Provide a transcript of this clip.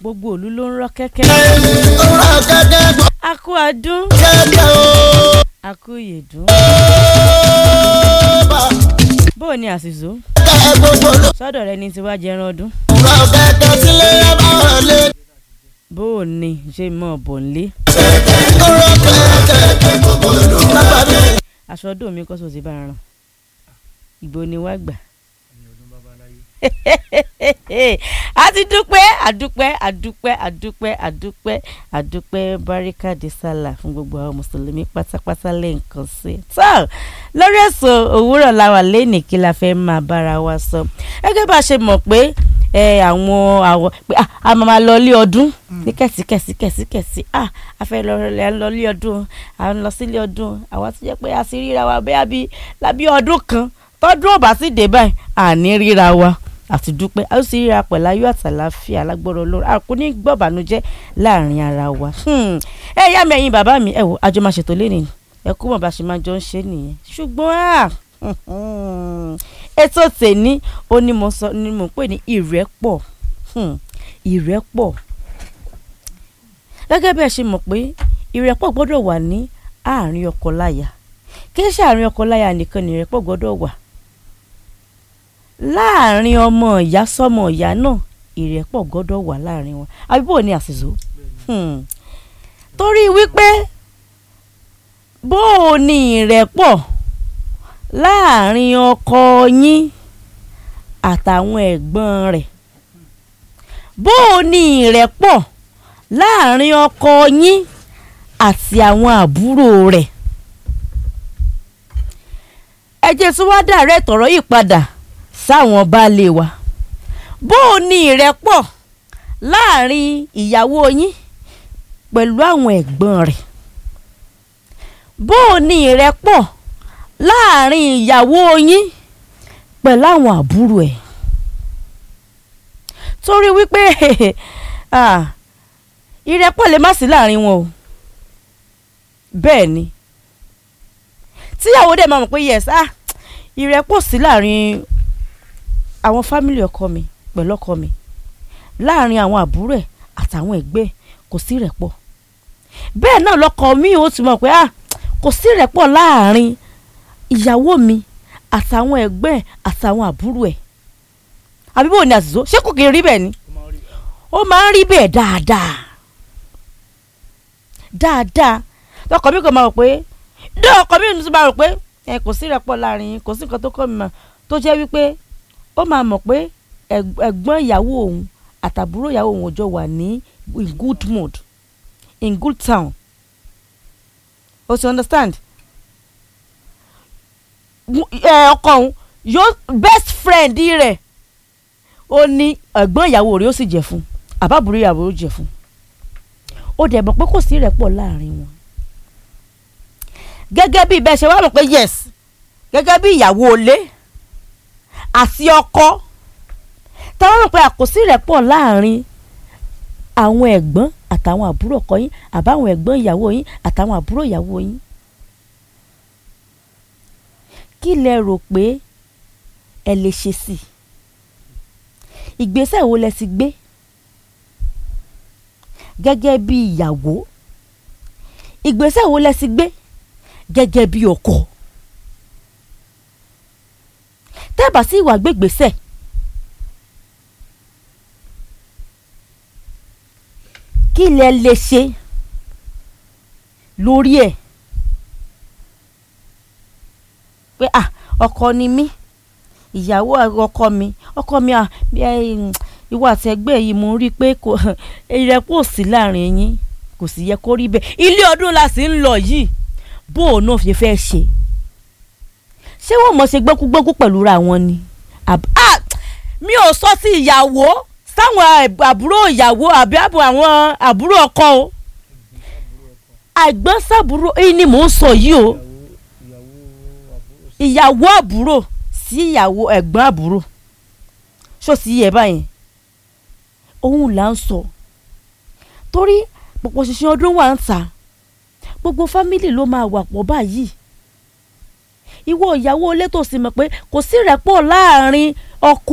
gbogbo òlu ló ń rọ́ kẹ́kẹ́. ọ̀rọ̀ kẹ́kẹ́ gbọ́ a kú adún kẹ́kẹ́ o. a kú ìyèdún. bá bó o ní àṣìṣó kẹ́kẹ́ gbogbo ló. sọ́dọ̀ rẹ ní tiwa jẹran ọdún. ọ̀rọ̀ kẹ́kẹ́ sílé yẹ bá wọlé. bó o ní ṣe mọ̀ bọ̀ nílé. ọ̀rọ̀ kẹ́kẹ́ gbogbo ló. lápá mi. aṣọ ọdún mi kọ́ sọ ti bá a rán. ìgbó ni wá gbà. a ti dúpẹ́ àdúpẹ́ àdúpẹ́ àdúpẹ́ àdúpẹ́ àdúpẹ́ baríkàdé sálà fún gbogbo àwọn mùsùlùmí pátápátá lẹ́ǹkan sí. tó lórí èso òwúrọ̀ làwà lẹ́nìí kí la fẹ́ máa bára wa sọ. gẹ́gẹ́ bá a ṣe mọ̀ pé ẹ àwọn àwọ̀ pé ah, a máa máa lọ ilé ọdún ní kẹ̀síkẹ̀sí kẹ̀síkẹ̀sí ah a fẹ́ lọ rẹ̀ lọ ilé ọdún à ń lọ sílé ọdún àwa tó jẹ́ pé a sì ríra wa bẹ́ẹ̀ bí lábí ọdún kan tọ́dún ò bá sì dé báyìí àní ríra wa àti dúpẹ́ a ó sì ríra pẹ̀lú ayọ̀ àtàláfíà lágbọ́rọ̀ olóró a kò ní gbọ́bànújẹ́ láàrin ara wa. Hmm. ẹ yá mi ẹ̀yin bàbá mi ẹ wò àjọ máa ṣètò lé nìyí ẹ kú mọ̀ bá ṣe máa jọ ń ṣe nìyẹn ṣùgbọ́n à ètò tèní ó ní mo sọ ni mo pè ní ìrẹ́pọ̀ Hmm. ìrẹ́pọ̀ gẹ́gẹ́ bí ẹ ṣe mọ̀ pé ìrẹ́pọ̀ gbọ́dọ̀ wà ní àárín ọkọ láya kì í ṣe àárín ọkọ láya nìkan ni ìrẹ́pọ̀ gbọ́dọ̀ wà láàrin ọmọ ìyá sọmọ ìyá náà ìrẹ́pọ̀ gbọ́dọ̀ wà láàrin wọn àbí bò ní àṣìṣó Hmm. torí wípé bó o ní ìrẹ́pọ̀ láàrin ọkọ yín àtàwọn ẹ̀gbọ́n rẹ̀ bó o ní ìrẹ́pọ̀ láàrin ọkọ yín àti àwọn àbúrò rẹ̀ ẹ jẹ́ tí wàá dàrẹ́ tọ̀rọ̀ yìí padà sáwọn baálé wa bó o ní ìrẹ́pọ̀ láàrin ìyàwó yín pẹ̀lú àwọn ẹ̀gbọ́n rẹ̀ bó o ní ìrẹ́pọ̀ láàrin ìyàwó yín pẹ̀lú àwọn àbúrò ẹ̀ torí wípé ah, ìrẹ́pọ̀ lè má sí láàrin wọn o bẹ́ẹ̀ ni tíyàwó dẹ̀ máa mọ̀ pé yes ah ìrẹ́pọ̀ sí láàrin àwọn fámìlì ọkọ mi pẹ̀lú ọkọ mi láàrin àwọn àbúrò ẹ̀ àtàwọn ẹ̀gbẹ́ ẹ̀ kò sí ìrẹ́pọ̀ bẹ́ẹ̀ náà lọ́kọ mi ò ti mọ̀ pé ah kò sí ìrẹ́pọ̀ láàrin ìyàwó mi àtàwọn ẹ̀gbẹ́ ẹ̀ àtàwọn àbúrò ẹ̀ àbí bò ní àṣìṣó ṣé kò kì í rí bẹ́ẹ̀ ni ó máa ń rí bẹ́ẹ̀ dáadáa dáadáa lọ́kọ mi kò máa rò pé dé ọkọ mi tún máa rò pé ẹ kò sí ìrẹ́pọ̀ láàrin yín kò sí nǹkan tó kọ́ mi mọ̀ tó jẹ́ wípé ó máa mọ̀ pé ẹ̀g- ẹ̀gbọ́n ìyàwó òun àtàbúrò ìyàwó òun ò jọ wà ní in good mood in good town o ti understand Mu- ẹ, ọkọ òun yóò best friend rẹ̀ ó ní ẹ̀gbọ́n ìyàwó rẹ̀ ó sì jẹ́ fún àbábúrò ìyàwó ó jẹ́ fún ó dẹ̀ mọ̀ pé kò sí ìrẹ́pọ̀ láàrin wọn gẹ́gẹ́ bí bẹ́ẹ̀ ṣe wá mọ̀ pé yes gẹ́gẹ́ bí ìyàwó ilé àti ọkọ táwọn mọ̀ pé àkòsí ìrẹ́pọ̀ láàrin àwọn ẹ̀gbọ́n àtàwọn àbúrò ọkọ yín àbáwọn ẹ̀gbọ́n ìyàwó yín àtàwọn àbúrò ìyàwó yín kí lẹ rò pé ẹ lè ṣe sí i ìgbésẹ̀ wo lẹ ti gbé gẹ́gẹ́ bí ìyàwó ìgbésẹ̀ wo lẹ ti gbé gẹ́gẹ́ bí ọkọ tẹ́ẹ̀bà sí ìwà gbégbèsẹ̀ kí lẹ lè ṣe lórí ẹ̀ pé ah ọkọ ni mí ìyàwó ọkọ mi ọkọ mi ah bí ẹ, mm, ìwọ àti ẹgbẹ́ yìí mo rí i pé kò ìrẹ́pọ̀ sí láàrin yín kò sì yẹ kó rí bẹ́ẹ̀ ilé ọdún la sì ń lọ yìí bó o náà fi fẹ́ ṣe ṣé wọ́n mọ̀ ṣe gbẹ́kúgbẹ́kú pẹ̀lú ra wọn ni Àb- ah, mi ò sọ sí ìyàwó sáwọn àb- àbúrò ìyàwó àbí àbò àwọn àbúrò ọkọ o àgbọn sábúrò èyí ni mò ń sọ yìí o ìyàwó àbúrò sí ìyàwó ẹ̀gbọ́n àbúrò ṣó sì yẹ báyìí òun là ń sọ torí pọ̀pọ̀ ṣìṣẹ́ ọdún wà ń ta gbogbo fámìlì ló máa wà pọ̀ báyìí ìwọ ìyàwó ilé tó sì mọ̀ pé kò sí rẹ̀pọ̀ láàrin ọkọ